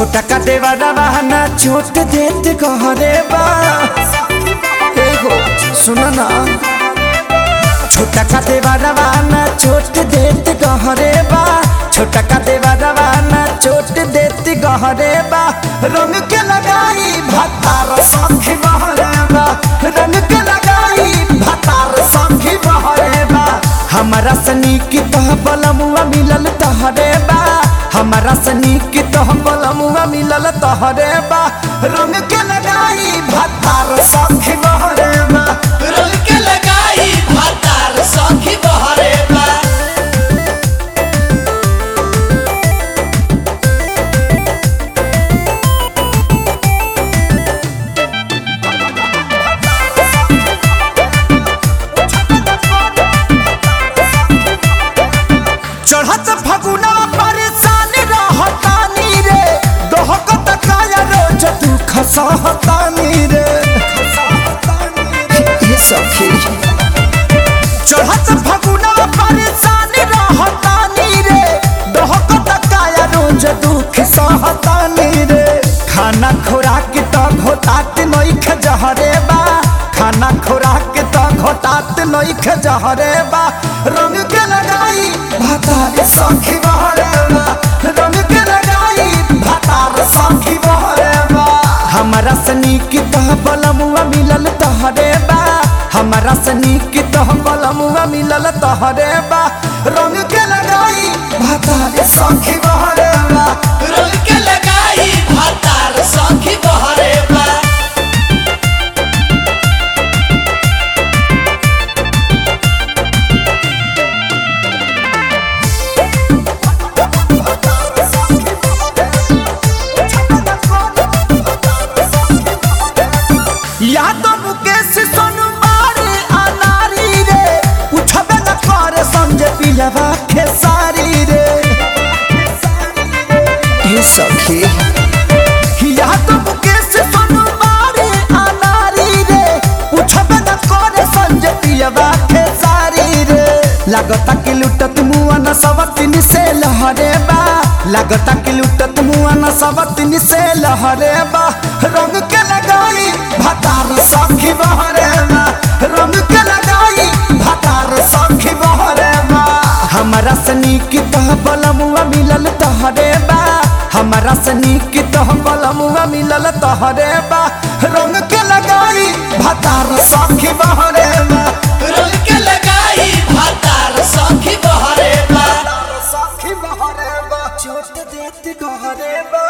छोटा का देवा रवाना छोट देत कहरे बा एगो सुन ना छोटा का देवा रवाना छोट देत गहरे बा छोटा का देवा रवाना छोट देत गहरे बा रंग के लगाई भतार सखी बहरे बा रंग के लगाई भतार सखी बहरे बा हमारा सनी की तह बलमुआ मिलल तहरे बा हमारा सनी की तह बलमुआ मिलल तहरे बा रंग के लगाई भतार सखी बहरे बा रंग के लगाई भातार सखी बहरे बा चढ़त फगुना परेशान रहतानी रे दोहकत काया रोज तू खसहतानी रे ये सखी चढ़त फगुना परेशान रहतानी रे दोहकत काया रोज दुख सहतानी रे खाना खुराक त घोटात नइख जहरे बा खाना खुराक त घोटात नइख जहरे बा रंग के लगाई भातार सखी बहरे बा रंग के लगाई भातार सखी बहरे बा हमरा सनी की तह बलमुआ मिलल तहरे बा हमरा सनी की तह बलमुआ मिलल तहरे बा रंग के लगाई भातार सखी बहरे बा रंग के लगाई भातार सखी बहरे बा या तो मुकेश सोनू मारे अनारी रे उठबे न करे समझे पिलवा खेसारी रे ये सखी या तो मुकेश सोनू मारे अनारी रे उठबे न करे समझे पिलवा खेसारी रे लागता कि लुटत मुआ न सवतिन से लहरे बा लागता कि लुटत मुआ न सवतिन से लहरे बा रंग के लगाई भतार सखी बहरे बा रंग के लगाई भतार सखी बहरे बा हमरा सनी की तह बलमुआ मिलल तहरे बा हमरा सनी की तह बलमुआ मिलल तहरे बा रंग के लगाई भतार सखी बहरे बा रंग के लगाई भातार सखी बहरे बा सखी बहरे बा छोट देत गहरे बा